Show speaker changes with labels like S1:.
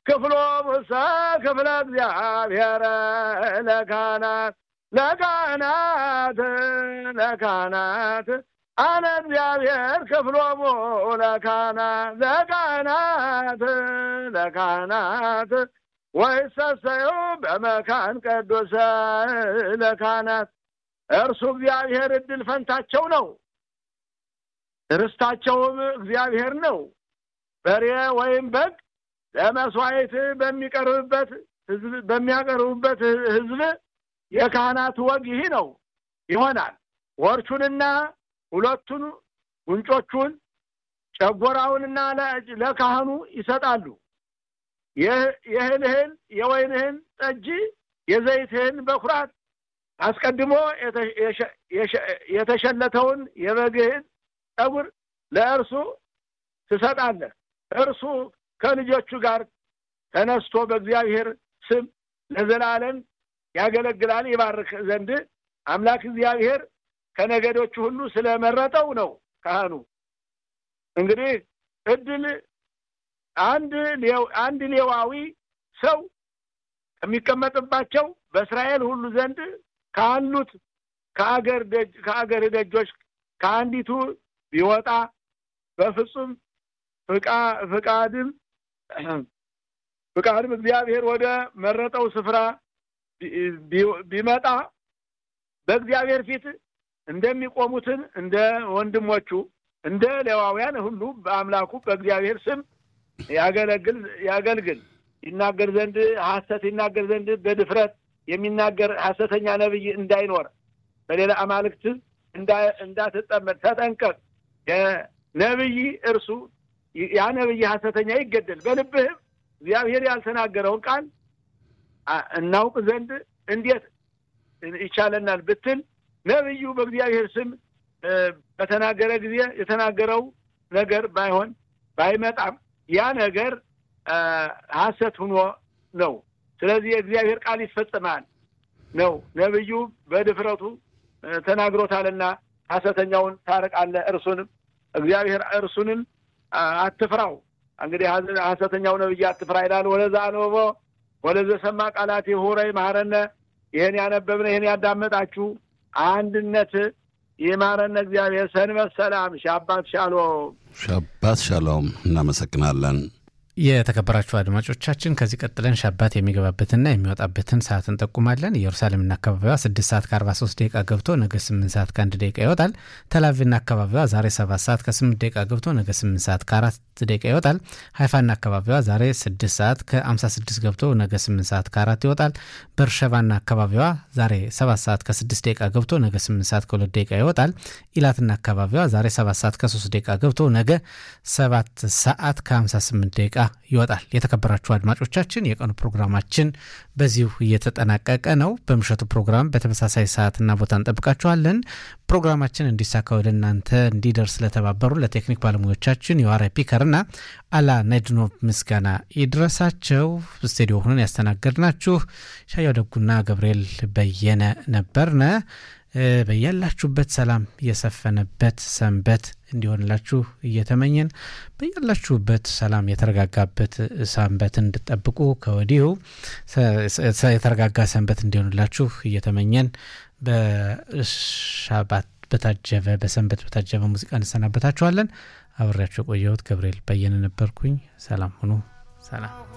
S1: ክፍሎ ሙሰ ክፍለ እግዚአብሔር ለካህናት ለካህናት ለካህናት አነ እግዚአብሔር ክፍሎሙ ለካህናት ለካህናት ለካህናት ወይሰሰዩ በመካን ቅዱስ ለካህናት እርሱ እግዚአብሔር እድል ፈንታቸው ነው። ርስታቸውም እግዚአብሔር ነው። በሬ ወይም በግ ለመስዋዕት በሚቀርብበት ህዝብ በሚያቀርቡበት ህዝብ የካህናት ወግ ይህ ነው ይሆናል። ወርቹንና ሁለቱን ጉንጮቹን ጨጎራውንና ለካህኑ ይሰጣሉ። የእህልህን የወይንህን ጠጅ የዘይትህን በኩራት አስቀድሞ የተሸለተውን የበግህን ጠጉር ለእርሱ ትሰጣለህ። እርሱ ከልጆቹ ጋር ተነስቶ በእግዚአብሔር ስም ለዘላለም ያገለግላል ይባርክ ዘንድ አምላክ እግዚአብሔር ከነገዶቹ ሁሉ ስለመረጠው ነው። ካህኑ እንግዲህ እድል አንድ አንድ ሌዋዊ ሰው ከሚቀመጥባቸው በእስራኤል ሁሉ ዘንድ ካሉት ከአገር ደጅ ከአገር ደጆች ከአንዲቱ ቢወጣ በፍጹም ፍቃድም ፍቃድም እግዚአብሔር ወደ መረጠው ስፍራ ቢመጣ በእግዚአብሔር ፊት እንደሚቆሙትን እንደ ወንድሞቹ እንደ ሌዋውያን ሁሉ በአምላኩ በእግዚአብሔር ስም ያገለግል ያገልግል ይናገር ዘንድ ሐሰት ይናገር ዘንድ በድፍረት የሚናገር ሐሰተኛ ነብይ እንዳይኖር በሌላ አማልክት እንዳትጠመድ ተጠንቀቅ። ነብይ እርሱ ያ ነብይ ሐሰተኛ ይገደል። በልብህም እግዚአብሔር ያልተናገረውን ቃል እናውቅ ዘንድ እንዴት ይቻለናል ብትል ነብዩ በእግዚአብሔር ስም በተናገረ ጊዜ የተናገረው ነገር ባይሆን ባይመጣም ያ ነገር ሐሰት ሆኖ ነው። ስለዚህ የእግዚአብሔር ቃል ይፈጽማል ነው። ነብዩ በድፍረቱ ተናግሮታልና ሐሰተኛውን ታርቃለህ። እርሱንም እግዚአብሔር እርሱንም አትፍራው። እንግዲህ ሐሰተኛው ነብይ አትፍራ ይላል። ወለዛ አንበቦ ወለዘ ሰማ ቃላት ሁረይ ማረነ። ይህን ያነበብነ ይህን ያዳመጣችሁ አንድነት ይማረነ እግዚአብሔር። ሰንበት ሰላም። ሻባት ሻሎም።
S2: ሻባት ሻሎም። እናመሰግናለን።
S3: የተከበራችሁ አድማጮቻችን ከዚህ ቀጥለን ሻባት የሚገባበትና የሚወጣበትን ሰዓት እንጠቁማለን። ኢየሩሳሌምና አካባቢዋ ስድስት ሰዓት ከአርባ ሶስት ደቂቃ ገብቶ ነገ ስምንት ሰዓት ከአንድ ደቂቃ ይወጣል። ተላቪቭና አካባቢዋ ዛሬ ሰባት ሰዓት ከስምንት ደቂቃ ገብቶ ነገ ስምንት ሰዓት ከአራት ደቂቃ ይወጣል። ሀይፋና አካባቢዋ ዛሬ ስድስት ሰዓት ከአምሳ ስድስት ገብቶ ነገ ስምንት ሰዓት ከአራት ይወጣል። በርሸባና አካባቢዋ ዛሬ ሰባት ሰዓት ከስድስት ደቂቃ ገብቶ ነገ ስምንት ሰዓት ከሁለት ደቂቃ ይወጣል። ኢላትና አካባቢዋ ዛሬ ሰባት ሰዓት ከሶስት ደቂቃ ገብቶ ነገ ሰባት ሰዓት ከሀምሳ ስምንት ደቂቃ ይወጣል። የተከበራችሁ አድማጮቻችን የቀኑ ፕሮግራማችን በዚሁ እየተጠናቀቀ ነው። በምሽቱ ፕሮግራም በተመሳሳይ ሰዓትና ቦታ እንጠብቃችኋለን። ፕሮግራማችን እንዲሳካ ወደ እናንተ እንዲደርስ ለተባበሩ ለቴክኒክ ባለሙያዎቻችን የዋራ ፒከርና አላ ነድኖቭ ምስጋና ይድረሳቸው። ስቱዲዮ ሆነን ያስተናገድናችሁ ሻያው ደጉና ገብርኤል በየነ ነበርነ። በያላችሁበት ሰላም የሰፈነበት ሰንበት እንዲሆንላችሁ እየተመኘን በያላችሁበት ሰላም የተረጋጋበት ሰንበት እንድጠብቁ ከወዲሁ የተረጋጋ ሰንበት እንዲሆንላችሁ እየተመኘን በሻባት በታጀበ በሰንበት በታጀበ ሙዚቃ እንሰናበታችኋለን። አብሬያችሁ የቆየሁት ገብርኤል በየነ ነበርኩኝ። ሰላም ሁኑ። ሰላም